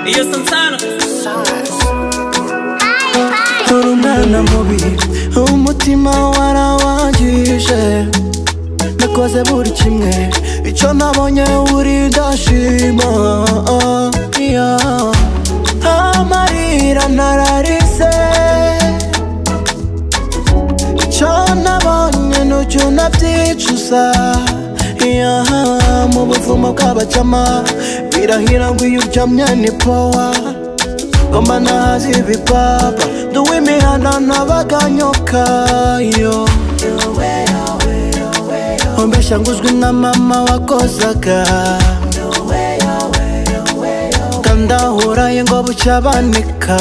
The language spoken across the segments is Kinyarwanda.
Iyo Santana turunana mubi umutima warawangije nakoze buri kimwe icyo nabonye uri ndashima yeah. amarira nararize icyo nabonye n'ucyo unabyicuza yeah. mu buvumo bw'abacama birahira ngo iyo uryamye ni powa ngoma nazi ibipapa nduwe imihana n'abaganyokayo ombeshya nguzwi na mama wakozaga kandahuraye ngo bucya banika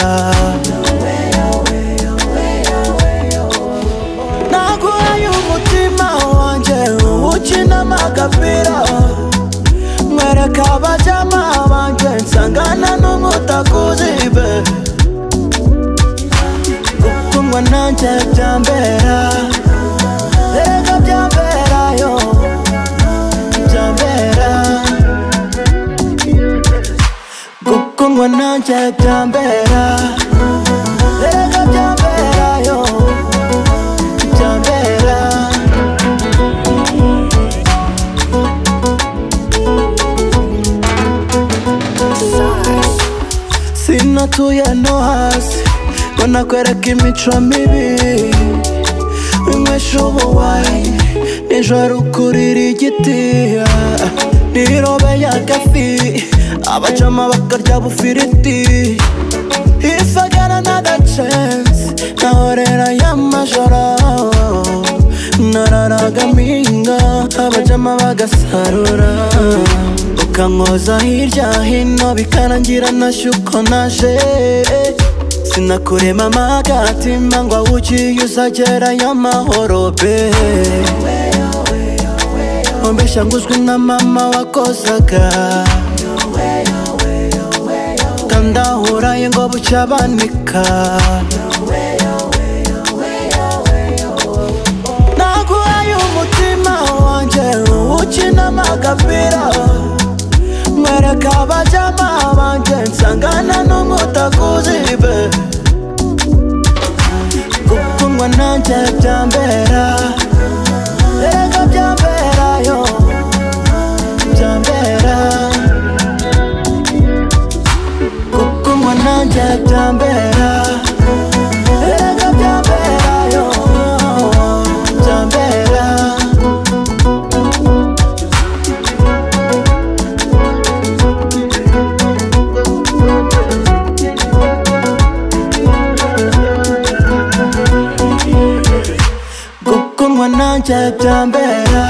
naguhaye umutima wanjye ukina amagapira mwereka abajama banjye nsangana n'umutakuzibe gukundwa nanjye byambera erega byamberayo byambera gukundwa nanjye byambera erega byamberayo byambera sinatuye no hasi ngo nakwereka imico mibi inywesha ubuwayi nijoro ukurira igiti ah, nirobeye agafi abajama bakarya bufiriti If I got another chance Nahorera y'amajoro Nararaga minga Abajama bagasarura Ukankoza hirya hino Bikarangira nashye uko naje Sinakurema amagatima Ngo awugiye uzagera y'amahoro be Ombeshya nguzwi na mama wakozaga kandahuraye ngo bucya banika naguhaye umutima wanjye ukina amagapira mwereka abajama banjye nsangana n'umutakuzibe gukundwa nanjye byambera erega byamberayo byambera gukundwa nanjye byambera erega byambera yo byambera gukundwa nanjye byambera